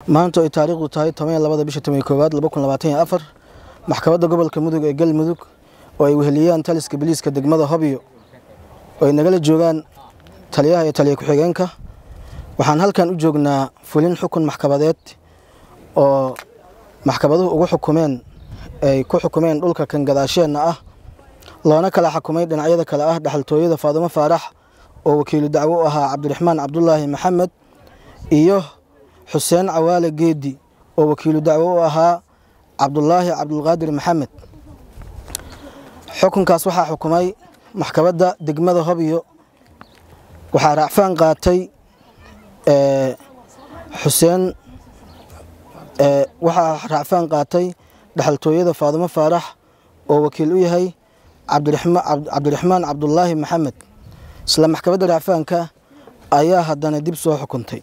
maanta ay taariikhdu tahay toban labada bisha toban koowaad laba kun labaatan iyo afar maxkamadda gobolka mudug ee galmudug oo ay weheliyaan taliska biliiska degmada hobyo oo ay nagala joogaan taliyaha iyo taliya ku-xigeenka waxaan halkan u joognaa fulin xukun maxkamadeed oo maxkamaduhu ugu xukumeen ay ku xukumeen dhulka kan gadaasheenna ah loona kala xukumay dhinacyada kale ah dhaxaltooyada faadumo faarax oo wakiilu dacwo u ahaa cabdiraxmaan cabdulaahi maxamed iyo xuseen cawaale geedi oo wakiilu dacwo u ahaa cabdulaahi cabdulqaadir maxamed xukunkaas waxaa xukumay maxkamadda degmada hobyo waxaa raacfaan qaatay xuseen waxaa raacfaan qaatay dhaxaltooyada faadumo faarax oo wakiil u yahay cabdiraxmaan cabdulaahi maxamed isla maxkamadda raacfaanka ayaa haddana dib soo xukuntay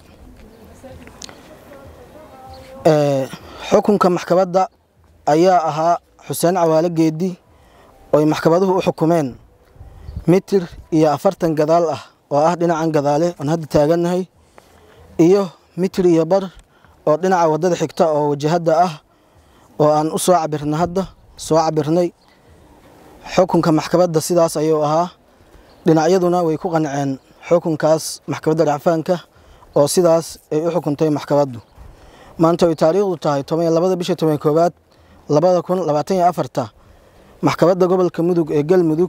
xukunka maxkamadda ayaa ahaa xuseen cawaale geedi ooy maxkamaduhu u xukumeen mitir iyo afartan gadaal ah oo ah dhinacan gadaale oon hadda taagannahay iyo mitir iyo bar oo dhinaca waddada xigta oo wajahadda ah oo aan u soo cabirna hadda soo cabirnay xukunka maxkamadda sidaas ayuu ahaa dhinacyaduna way ku qanceen xukunkaas maxkamadda racfaanka oo sidaas ay u xukuntay maxkamaddu maanta ay taariikhdu tahay toban labada bisha toban koowaad labada kun labaatan iyo afarta maxkamadda gobolka mudug ee galmudug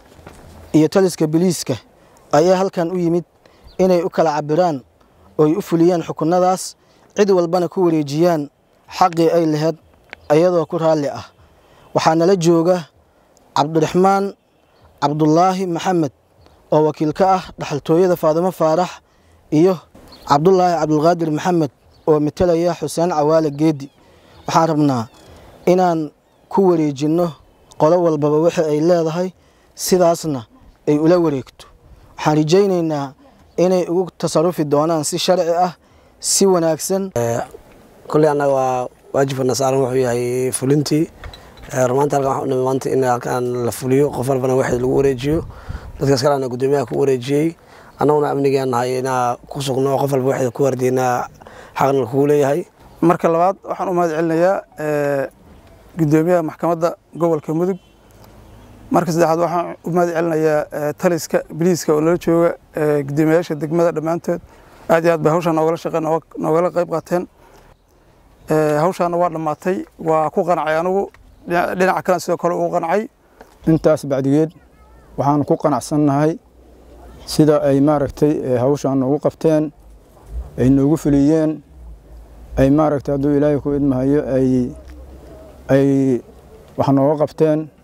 iyo taliska biliiska ayaa halkan u yimid inay u kala cabiraan oo ay u fuliyaan xukunadaas cid walbana ku wareejiyaan xaqii ay laheyd iyadoo ku raalli ah waxaa nala jooga cabdiraxmaan cabdulaahi maxamed oo wakiil ka ah dhaxaltooyada faadumo faarax iyo cabdulaahi cabdulqaadir maxamed oo metelaya xuseen cawaale geedi waxaan rabnaa inaan ku wareejinno qolo walbaba wixii ay leedahay sidaasna ay ula wareegto waxaan rajaynaynaa inay ugu tasarufi doonaan si sharci ah si wanaagsan kolley annaga waa waajibkana saaran wuxuu yahay fulintii rumaanta halkan waxaan u nimi maanta in halkan la fuliyo qof walbana waxii lagu wareejiyo dadkaas kalena guddoomiyaha ku wareejiyey annaguna amnigaan nahay inaa ku sugno qof walba waxay ku wardiinaa xaqna kugu leeyahay marka labaad waxaan u mahad celinayaa guddoomiyaha maxkamadda gobolka mudug marka saddexaad waxaan u mahad celinayaa taliska biliiska oo nala jooga guddoomiyayaasha degmada dhammaantood aad iyo aad bay hawshaan noogala shaqeen noogala qayb qaateen hawshaana waa dhammaatay waa ku qancay anigu dhinaca kalena sidoo kale uu qancay intaas bacdigeed waxaan ku qanacsannahay sida ay maaragtay hawshaan noogu qabteen ay noogu fuliyeen ay maaragtay hadduu ilaahay ku idmahayo ay ay wax nooga qabteen